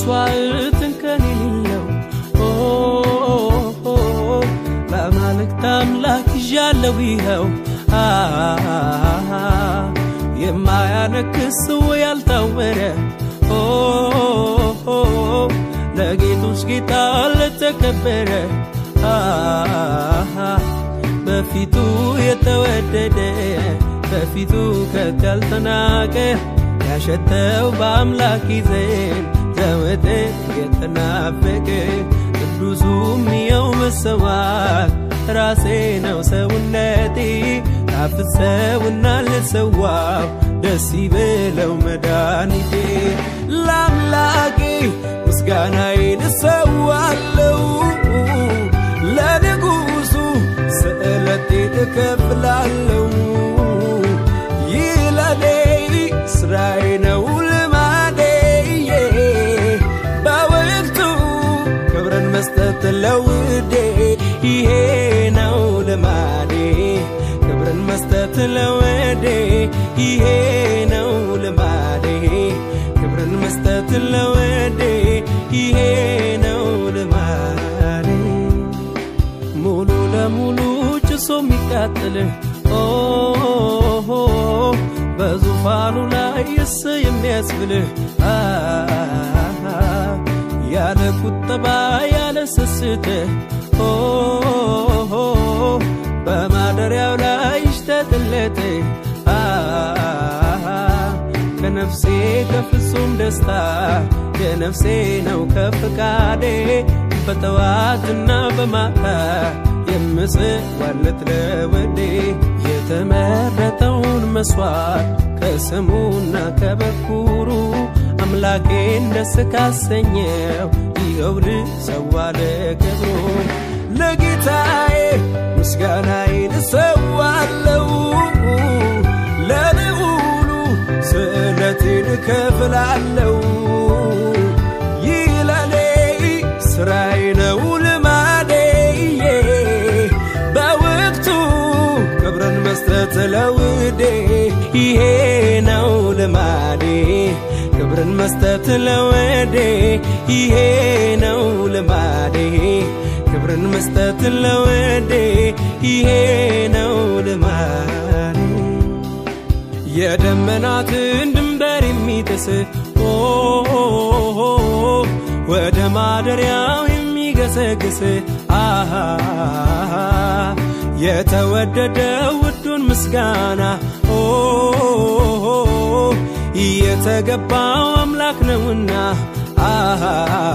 መስዋዕትን ከኔ የሌለው ለአማልክት አምላክ ይዣለው ይኸው የማያነክስ ያልታወረ ለጌቶች ጌታ ለተከበረ በፊቱ የተወደደ በፊቱ ከቶ ያልተናቀ ያሸተው በአምላክ ዘንድ ዘወትር የተናፈቀ ቅዱሱም የው መሰዋት ራሴ ነው ሰውነቴ ታፍሰውና ልሰዋው ደስ ይበለው መድኃኒቴ ለአምላኬ ምስጋናዬን እሰዋለው ለንጉሱ ስዕለቴን እከፍላለው ይህ ለኔ ስራዬ ነው ልማዴ በወቅቱ ክብርን መስጠት ለውዴ ይሄ ነው ልማዴ ክብርን መስጠት ለወዴ ይሄ ነው ልማዴ ክብርን መስጠት ለወዴ ይሄ ነው ልማዴ ሙሉ ለሙሉ ጭሶ የሚቃጥል በዙፋኑ ላይ እስ የሚያስብልህ ያለ ቁጠባ ያለ ስስት በማደሪያው ላይ ይሽተትለት ከነፍሴ ከፍጹም ደስታ የነፍሴ ነው ከፍቃዴ በጠዋትና በማታ የምስዋለት ለወዴ የተመረጠውን መስዋዕት ከስሙና ከበኩሩ አምላኬን ደስ ካሰኘው ይኸው ልሰዋ ለክብሩ ለጌታዬ ምስጋናዬን እሰዋለው ለልዑሉ ስዕለቴን እከፍላለው ይህ ለኔ ስራዬ ነው ልማዴ በወቅቱ ክብርን መስጠት ለውዴ ይሄ ነው ልማዴ ክብርን መስጠት ለወዴ ይሄ ነው ልማዴ ክብርን መስጠት ለወዴ ይሄ ነው ልማዴ የደመናትን ድንበር የሚጥስ ወደ ማደሪያው የሚገሰግስ አሃ የተወደደው ውዱን ምስጋና የተገባው አምላክ ነውና አሃ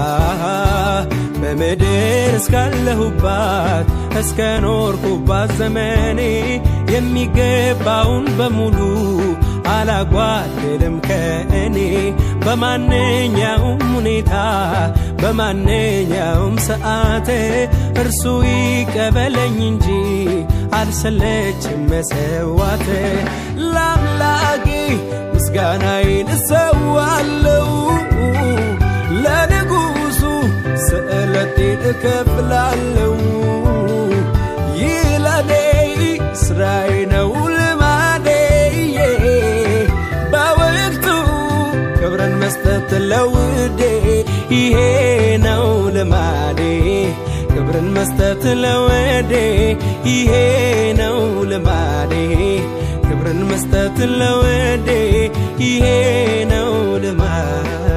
በምድር እስካለሁባት እስከ ኖርኩባት ዘመኔ የሚገባውን በሙሉ አላጓደልም ከእኔ በማንኛውም ሁኔታ በማንኛውም ሰዓት እርሱ ይቀበለኝ እንጂ አልሰለችም መሰዋት ለአምላኬ ምስጋናዬን እሰዋለው ለንጉሱ ስዕለቴን እከፍላለው ይህ ለኔ ስራዬ ነው ልማዴ በወቅቱ ክብርን መስጠት ለውዴ ይሄ ነው ልማዴ ክብርን መስጠት ለወዴ ይሄ ነው ልማዴ ክብርን መስጠት ለወዴ ይሄ ነው ልማዴ